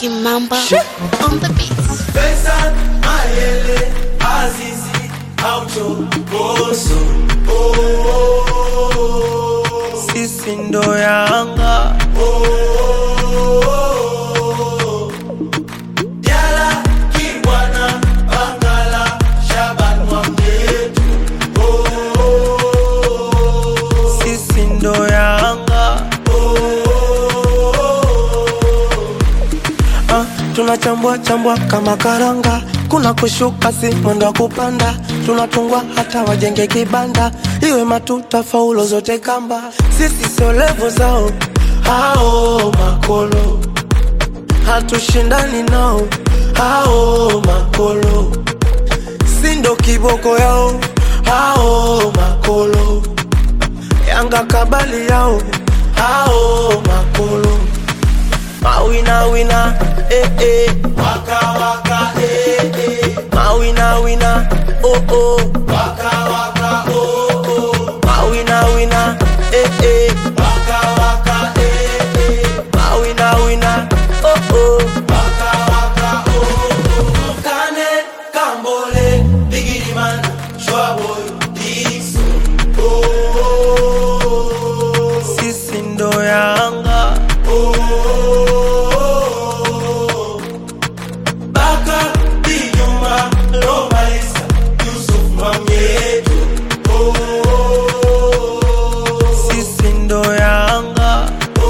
Kimamba on the beats. Pesa, Mayele, Azizi, Aucho, Boso. Oh, oh, oh. sisi ndo Yanga Oh, Diala, Kibwana, Bangala, Shaban Mwamyetu. Oh, sisi ndo Yanga ah, tunachambua chambua kama karanga, kuna kushuka si mwendo wa kupanda, tunatungwa hata wajenge kibanda, iwe matuta faulo zote kamba, sisi sio levo zao hao makolo, hatushindani nao hao makolo, si ndo kiboko yao hao makolo Yanga kabali yao hao makolo mawina wina eh eh Waka, waka, eh, eh. mawina wina oh oh Waka, waka, oh, oh. mawina wina eh eh Waka, waka, eh, eh. mawina wina oh oh Waka, waka, oh, oh. Kane, Kambole, Biggie Man, Shwaboy, Dixon. Oh, oh, oh. sisi ndo Yanga Baka, Dinyuma, Lomalisa, Yusuf Mamietu. Oh, sisi ndo Yanga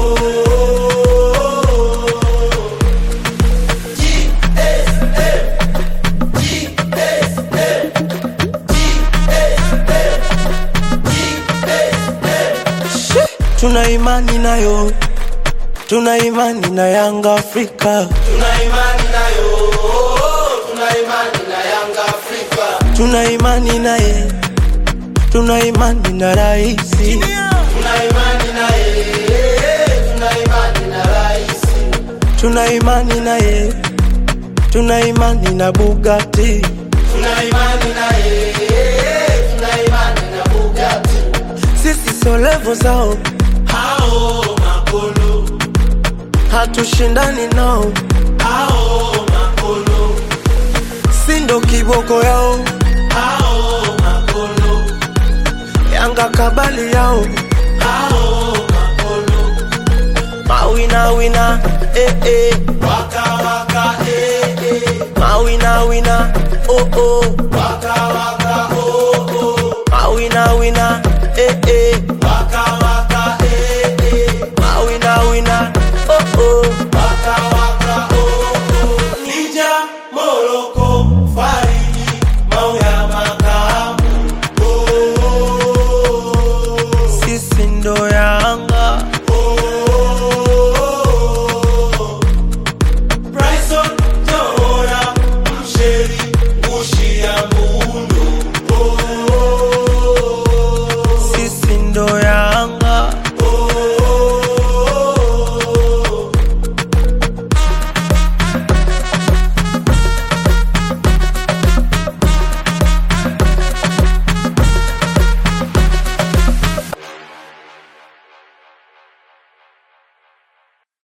tuna imani nayo tuna imani na Yanga Afrika tuna imani nayo, tuna imani na Yanga Afrika. tuna imani naye tuna imani na raisi Tuna imani naye, tuna imani na rais. tuna imani naye tuna imani na Bugatti Tuna imani naye, tuna imani na Bugatti. sisi sio levo zao Hao makolo, hatushindani nao hao makolo, si ndo kiboko yao hao makolo, Yanga kabali yao hao makolo. mawina wina eh eh Waka waka eh eh, mawina wina oh oh waka waka oh oh. mawina wina